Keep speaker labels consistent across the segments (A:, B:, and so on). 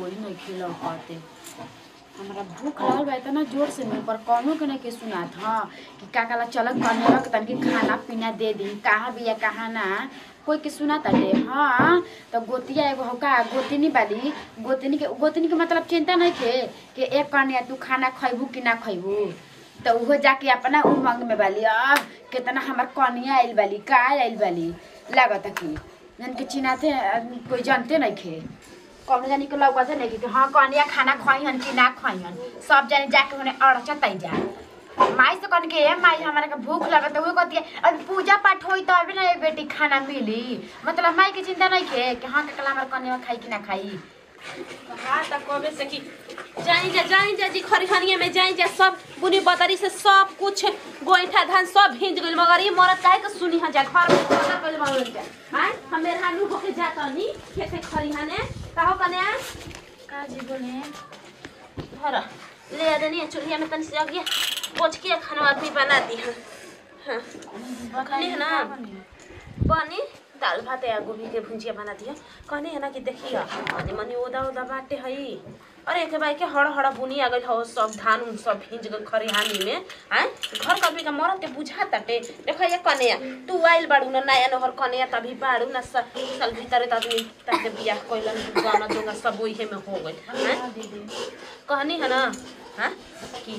A: कोई नहीं खिलौ पाते हमरा भूख लगल बा इतना जोर से मुंह पर कौनो के नहीं के सुनात हाँ कि का काला चलक करने के तनके खाना पीना दे दी कहाँ बिया कहाँ ना कोई के सुना ताटे हाँ तो गोतिया एगो हौका गोतिनी बाली गोतिनी के गोतिनी के मतलब चिंता नहीं थे कि एक कन्या तू खाना खैबू कि ना खैबू तो उहो जाके अपना उमंग में बाली आ कितना हमार कनिया आइल बाली का आइल बाली लागत कि जन के चिनाते कोई जानते नहीं खे कौन जानी के लौका से नहीं कि हाँ कनिया खाना खइहन कि ना खइहन सब जाने जाके उन्हें अड़चत जा माई से कन के ए माई हमारे के भूख लगत हुए कहती है अब पूजा पाठ होई तो अभी ना ये बेटी खाना मिली मतलब माई के चिंता नहीं खे कि हाँ के कला हमारे कनिया खाई कि ना खाई
B: हाँ त कबे से कि जाई जा जाई जा जी खरिहनिया में जाई जा सब बुनी बदरी से सब कुछ गोइठा धान सब भिंज गइल मगर ये मरत काहे के सुनी हा जा घर में पता कइल बावन के हां हम मेरे हानु होके जाता नी खेते खरिहने काहो कने
A: का जी बोले
B: धर ले आ देनी चूल्हा में तनी से अगिया पोछ के खाना आदमी बना दी हां हां खनी है ना बनी दाल भात या गोभी के भुंजिया बना दिया कहने है ना कि देखिए मनी मनी ओदा ओदा बाटे हई अरे एक बार के हड़ हड़ बुनी आ गइल हो सब धान उन सब भिंज गइल खरिहानी में आय घर कभी का मरद के बुझा तटे देखो ये कन्या तू आइल बाड़ू ना नया नहर कन्या तभी बाड़ू ना स- साल भीतर आदमी ताके बियाह कइलन गाना जोगा सब ओही में हो गइल हैं कहनी है ना हाँ कि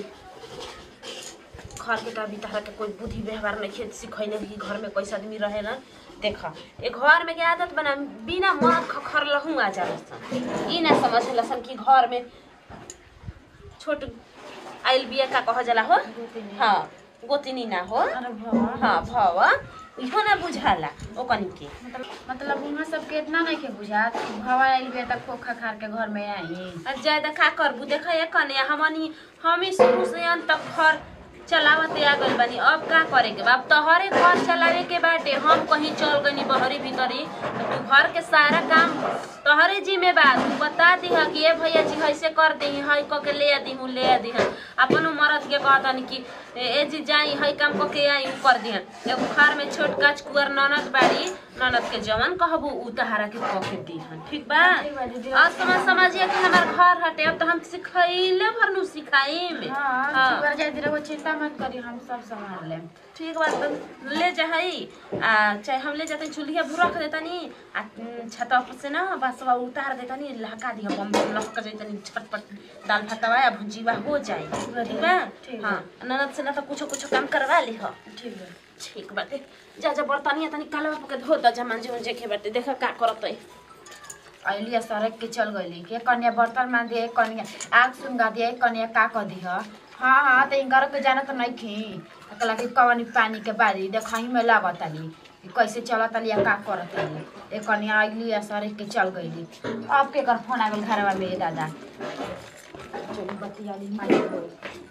B: घर के तभी तरह के कोई बुद्धि व्यवहार नहीं खेत सिखैले कि घर में कैसे आदमी रहे ना देख ए घर में के आदत बना बिना मरद खखर लहूँ आ जाला सन ई ना समझ लसन कि घर में छोट आइल बिया का कह जाला हो हाँ गोतिनी ना हो
A: अरे भवा
B: हाँ भव इहो ना बुझाला ओ कनी के
A: मतलब मतलब उहाँ सब के इतना नहीं के बुझात कि भवा आइल बे तक खोखा खार के घर में आई
B: आ ज्यादा का करबू देख ये कने हमनी हम ही शुरू से अंत तक घर चलावते आ गइल बानी अब का करे के बा अब तोहरे घर चलावे के बाटे हम कहीं चल गनी बहरी भीतरी तो तू घर के सारा काम तोहरे जिम्मेवार तू बता दीह कि ए भैया जी ऐसे कर दी हई क के ले दी हूँ ले दी अपन मरद के कहतन कि ए ए जी जाई हई काम क के आई उ कर दिहन एगो घर में छोट काच कुअर ननद बाड़ी ननद के जवन कहबू उ तहारा के क के दीहन ठीक बा
A: ठीक बा दीदी।
B: और समझ समझिए कि हमार घर हटे अब तो हम सिखैले भरनु सिखाई में
A: हाँ
B: हाँ।
A: शुगर जाए दिरे वो चिंता मत करी हम सब संभाल लेम
B: ठीक बात तो ले जाहई आ चाहे हम ले जाते चूल्हा भू रख देतनी आ उम, छतवा पर से ना बसवा उतार देतनी लहका दिया बम बम लहक जैतनी छटपट दाल भातवा या भुजिया हो जाए ठीक बा
A: ठीक
B: हाँ ननद से ना तो कुछो कुछो काम करवा ली हो
A: ठीक है
B: ठीक बाटे जा जा बर्तनिया तनी कालवा पके धो द जमान जे जे के बाटे देख का करत है
A: अलिया सड़क के चल गई के कन्या बर्तन मान दिए कन्या आग सुनगा दिए कन्या का कह दी हाँ हाँ तो इनकर के जाना तो नहीं खी अकला के कवनी पानी के बारी देखही में लागत आली कि कैसे चलत आली या का करत आली ए कन्या अइली आ सड़क के चल गईली अब के कर फोन आ गइल घरवा में ए दादा चली बतियाली माई को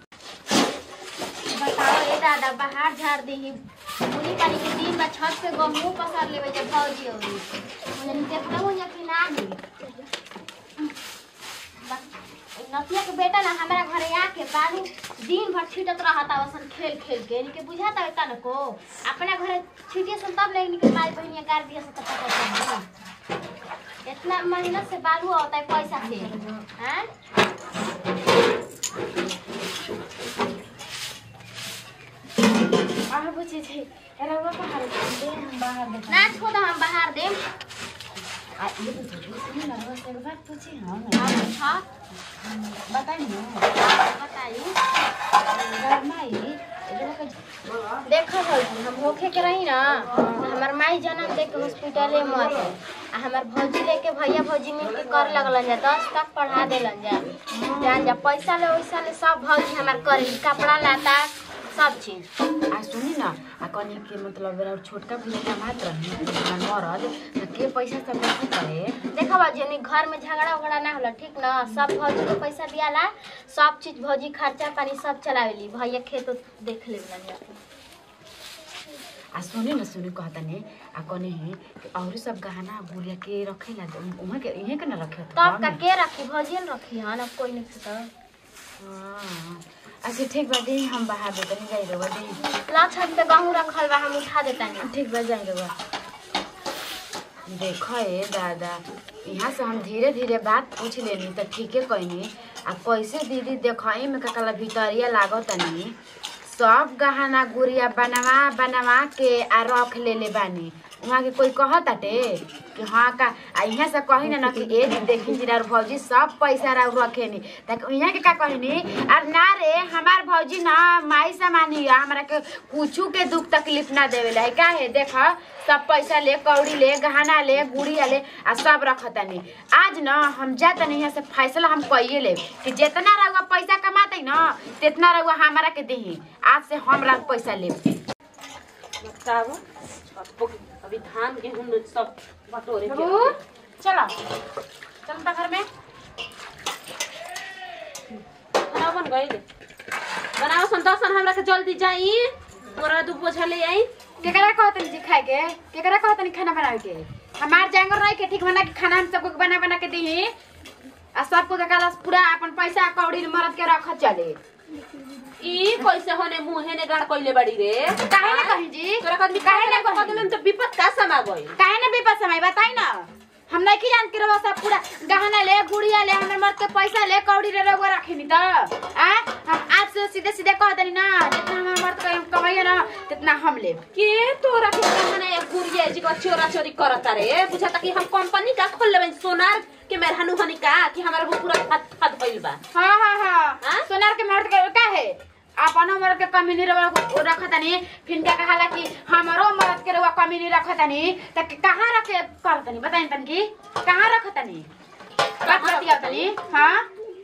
C: बताओ ए दादा बाहर झाड़ दी बुनी पानी के दिन में छत पे गमू पसार लेवे जब भौजी होगी मुझे देखना हो या कि ना ही नतिया के बेटा ना हमारा घरे आके बारू दिन भर छिटत रहता वसन खेल खेल के इनके बुझाता है न को अपना घरे छिटिए सन तब लेकिन के माई बहनिया गार दिया से तो पता चली इतना मेहनत से बालू होता है पैसा से हैं
A: आह बुझे छै एरा वो बाहर दे हम बाहर देखा
C: ना छोड़ हम बाहर देम
A: आ ये तो सुनी ना बस एक बात पूछी हाँ
C: आप हाँ
A: बताई ना
C: बताइए
A: माई
C: देखो भौजी हम होखे के रही ना हमार माई जन्म दे के हॉस्पिटले में मर आ हमार भौजी लेके भैया भौजी मिल के कर लगलन जा दस तक पढ़ा देलन जा जान जा पैसा ले वैसा ले सब भौजी हमार करेली कपड़ा लाता सब चीज
A: आ सुनी ना आ कनी के मतलब बेरा छोटका भैया कमात रही मरद त के पैसा सब कैसे करे
C: देखो भौजी हमनी घर में झगड़ा उगड़ा ना होला ठीक ना सब भौजी के पैसा दियाला सब चीज भौजी खर्चा पानी सब चलावेली भैया खेत उत देख लेलन जा
A: आ सुनी ना सुनी कहता ने आ कनी है कि और सब गहना गुड़िया के रखेला उहाँ के इहे के ना रखे
C: तब का के रखी भौजी न रखी हन अब कोई नहीं तो
A: हां अच्छा ठीक बा दे हम बाहर दे तनी जाई रे दे
C: ला छत पे गहूँ रखल बा हम उठा देता नहीं
A: ठीक बा जाई रे देखो ए दादा यहाँ से हम धीरे धीरे बात पूछ लेनी तो ठीके कहनी आ कैसे दीदी देखई में ककला भितरिया लागत तनी सब गहना गुड़िया बनवा बनवा के आ रख लेले बानी वहाँ के कोई कहताटे कि हाँ का आ यहाँ से कही ना ना कि ए दी देखी जीरा भौजी सब पैसा रा रखेनी तक यहाँ के का कहनी और ना रे हमार भौजी ना माई सामानी है हमरा के कुछू के दुख तकलीफ ना देवेला है का है देख सब पैसा ले कौड़ी ले गहना ले गुड़िया ले आ सब रखतनी आज न हम जातनी यहाँ से फैसला हम कइए ले कि जितना रहुआ पैसा कमाते ना तितना रहुआ हमारा के दही आज से हमरा पैसा ले
B: बताबो अब अभी धान गेहूं सब बटोरे के
A: बाबू चलो चल ता घर में
B: खाना बन गइल बनाओ सन दसन हमरा के जल्दी जाई मोरा दू बोझा ले आई
A: केकरा कहतनी जी खाए के केकरा कहतनी खाना बनावे के हमार जांगर रही के ठीक बना के खाना हम सबको बना बना के दही आ सबको के काला पूरा अपन पैसा कौड़ी मरद के रख चले
B: ई कैसे होने मुंहे ने गाड़ कइले बाड़ी रे
A: काहे ना कही जी
B: तोरा आदमी
A: काहे
B: काहे
A: ना
B: ना
A: कही
B: कदलन तो विपत का समा गइल
A: काहे ना बेपा समय बताई ना हम नहीं की जान के रहो सब पूरा गहना ले गुड़िया ले हमर मर्द के पैसा ले कौड़ी रे रगवा रखनी त आ हम आज से सीधे सीधे कह देनी ना जितना हमर मर्द के कमाइए ना तितना हम लेब
B: के तोरा के कहना एक गुड़िया जी का चोरा चोरी करता रे बुझाता कि हम कंपनी का खोल लेबे सोनार के मेहरानू हनी का कि हमारा वो पूरा हाथ हाथ भइल बा
A: हाँ हाँ हाँ
B: हाँ?
A: सोनार के मर्द के का है अपन मर्द के कमी नहीं रवा रखतनी फिर क्या कहाला कि हमारो मर्द के रवा कमी नहीं रखतनी त कहाँ रखे करतनी बताई तन की कहाँ रखतनी बात बतिया तनी हाँ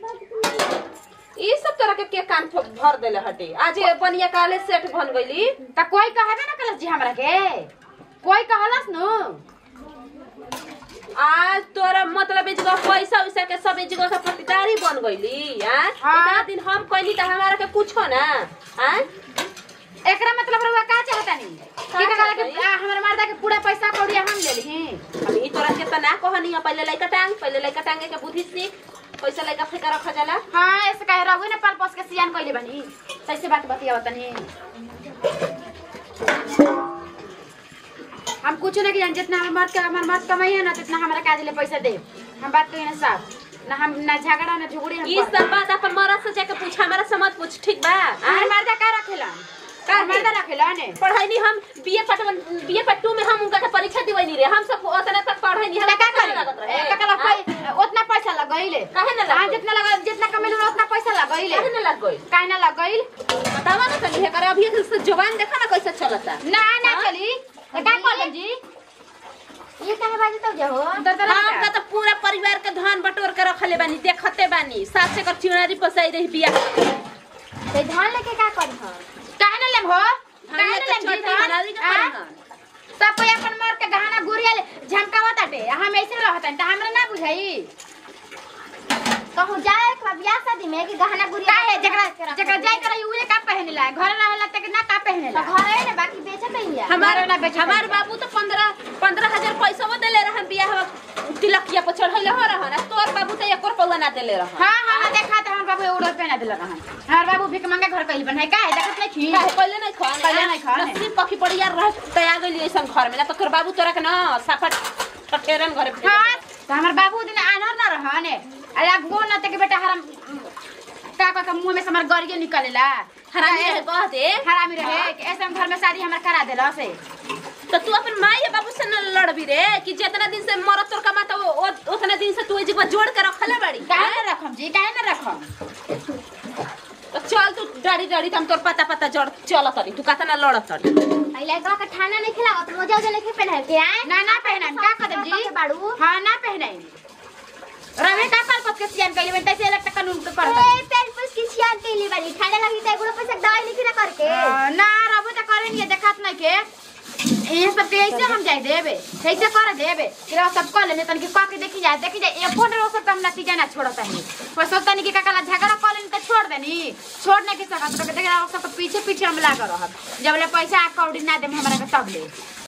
B: ई सब तरह के के कान फ- भर देले हटे आज ये बनिया काले सेट बन गइली
A: त कोई कहबे ना कलस जी हमरा के कोई कहलस नु
B: आज तोरा मतलब ए जगह पैसा वैसा के सब ए जगह के पट्टीदारी बन गइली हां
A: हाँ।
B: इतना दिन हम कहली त हमारा के कुछो ना हां
A: एकरा मतलब रवा का चाहतनी की कहला कि
B: चाहतनी?
A: आ, हमर मर्दा के पूरा पैसा कौड़ी हम ले ली
B: अब ई तोरा के त ना कहनी पहले लइका टांग पहले लइका टांगे के बुद्धि सीख पैसा लइका फेंका रखा जाला
A: हाँ ऐसे कहे रहू ना पाल पोस के सियान कइले बनी सही से बात बतिया तनी हम कुछ नहीं जान जितना हमार मर्द के हमार मर्द कमाई है ना जितना हमारा काज ले पैसा दे हम बात कही ना साफ ना हम ना झगड़ा ना झुगड़ी हम
B: ई
A: करब।
B: सब बात अपन मरद से जाके पूछ हमरा से मत पूछ ठीक बा
A: हमार मर्दा का रखेला
B: का
A: का मर्दा रखेला ने
B: पढ़ाई नहीं हम बीए पट बीए पट्टू में हम उनका के परीक्षा दिवई नहीं रे हम सब उतना तक पढ़ाई नहीं
A: तो का
B: हमरा लागत
A: करे
B: रहे।
A: ए, का
B: हाँ?
A: कला उतना पैसा लगइले
B: काहे ना
A: हाँ
B: लगइल?
A: जितना लगा जितना कमेले उतना पैसा लगइले
B: काहे ना लग गइल
A: काहे ना लगइल
B: बतावा ना तनी करे अभी से जवान देखा ना कैसे चलता
A: ना ना
B: हाँ?
A: चली तो का कहले जी
C: ये कहे बाजी तब जाओ
A: दरदरा
B: हम का तो पूरा परिवार के धन बटोर के रखले बानी देखते बानी सास से कर चिड़ारी पसाई रही बिया
C: ते धान लेके का करी हम
A: काहे ना लेम हो
B: हम
A: काहे
B: ये
A: ना
B: तो
A: लेम जी
B: चटनी बनावी के
A: हाँ?
B: पड़ी
A: सब कोई अपन मर के गहना गुड़िया ले झमकावत ताटे हम ऐसे रहतन त हमरा ना बुझाई
C: कहूँ जाए एक बार बियाह शादी में कि गहना गुड़िया
A: काहे जकरा जकरा जाय करे उहे का पहनेला घर रहेला त ना का
C: तो
A: पहनेला
C: घर है ना बाकी बेचत ही है
B: हमार
A: हमारे ना बेचे
B: हमार
A: पैसा।
B: बाबू तो पंद्रह पंद्रह हजार पैसा वो देले रहन बिया तिलकिया पर चढ़ले हो रहन आ तोर बाबू तो एक रुपया ना देले रहन
A: हां हां देखा त हमर बाबू एगो पहना देला रहन हमर बाबू भिक मांगे घर कइल बन है काहे देखत नहीं छी
B: काहे पहले नहीं खान
A: पहिले नहीं खान।
B: नसीब पकी पड़ी यार रह तया गइली ऐसन घर में ना तो तोर बाबू तोरा के ना साफा ठठेरन घरे भेज
A: हां त हमर बाबू दिन आनर ना रहने अरे गो न त के बेटा हराम का का के मुंह में से हमर गरियो निकलेला
B: हरामी रहे कह दे
A: हरामी रहे कि ऐसा घर में शादी हमर करा देला से
B: तो तू अपन माई या बाबू से न लड़बी रे कि जितना दिन से मरत तोर कमाता वो वो- उतना दिन से तू ए जगह जोड़ के रखले बाड़ी
A: काहे ना रखम जी काहे ना रखम
B: तो चल तू डाड़ी डाड़ी हम तोर पता पता जड़ चल तरी तू कहता ना लड़ तरी
C: पहले का के ठाना नहीं खिलाओ तो मोजा उजा नहीं पहना के आए
A: ना ना पहनाम का कदम जी
C: बाड़ू
A: हाँ ना पहनाई रवे का पाल पत के सियान कइले में तैसे इलेक्ट कानून के कर
C: ए पेन पुस की सियान के लिए बाड़ी ठाना लगी तो एगो पैसा दवाई लिखी ना करके
A: ना रबो त करे नहीं देखत नहीं के ये सब के ऐसे हम जाए देबे कैसे कर देबे फिर सब कर लेने तन के का के देखी जाए देखी जाए एक फोन रो सब हम नतीजा ना छोड़ता है पर सब तनी के काला झगड़ा कर लेनी तो छोड़ देनी छोड़ने के सकत तो देख सब पीछे पीछे हम लाग रहब जब ले पैसा कौड़ी ना देम हमरा के तब ले